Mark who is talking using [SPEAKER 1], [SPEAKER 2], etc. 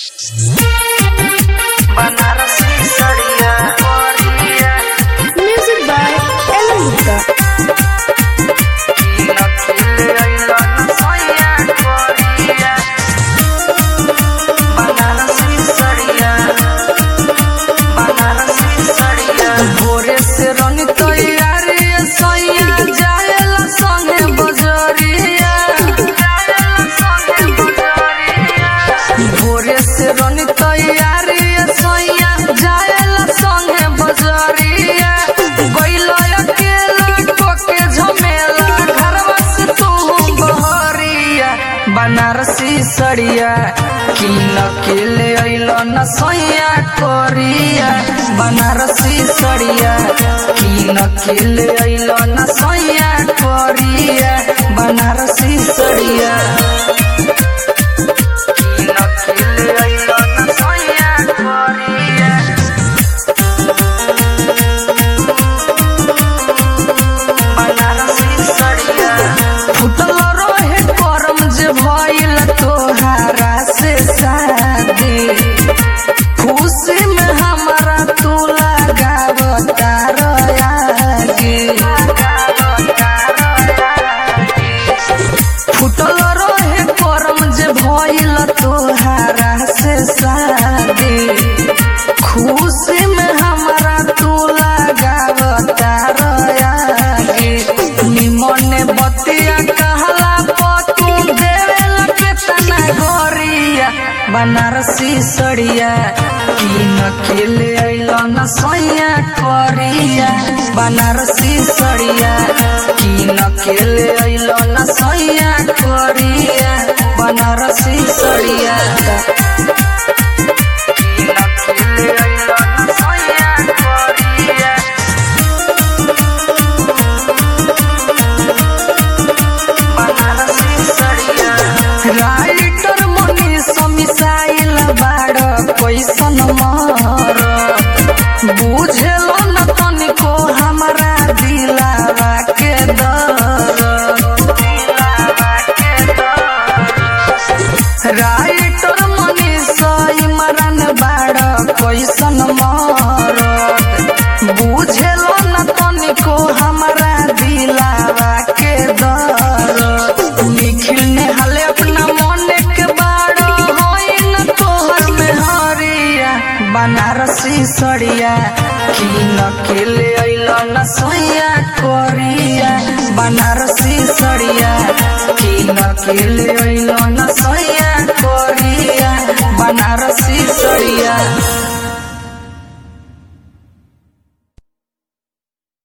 [SPEAKER 1] बनारसी सड़िया बढ़िया
[SPEAKER 2] Music by Ellen Gupta.
[SPEAKER 1] की नखिल अइलन सैया बढ़िया बनारसी सड़िया बनारसी सड़िया भोरे से रनी तैयारी सैया जाएला संगे बजरिया जाएला संगे बजरिया भोरे से रनी तैयारी सैया जाएला संगे बजरिया गइल अकेला कोके झमेला घरवा से तू बहरिया बनारसी सड़िया की नकेले अइल न सैया कोरिया बनारसी सड़िया की नकेले अइल न सैया कोरिया बनारसी सड़िया की नकेले अइल न सैया कोरिया बनारसी सड़िया फुटल रहे करम जे भइल तोहारा से शादी खुशी में हमारा तू लगावता रयागी फुटल रहे करम जे भइल तोहारा से शादी खुशी में हमारा तू लगावता रयागी निमने बतिया कहला पतू देवेला केतना गोरिया बनारसी सड़िया की नकेले अइल न सैया करिया बनारसी सड़िया की नकेले अइल न सैया करिया बनारसी सड़िया की नकेले अइल न सैया करिया बनारसी सड़िया राइटर मनी समिसाइल बाड़ कैसन मर बुझेल न तनिको हमरा दिलावा के दर राइटर मनी सैमरन बाड़ कैसन मर बुझेल न तनिको हमरा दिलावा के दर निखिल ने हाले अपना मन के बाड़ होइन तोहर में हरिया बनारसी सड़िया की नकेले अइल न सैया कोरिया बनारसी सड़िया की नकेले अइल न सैया कोरिया बनारसी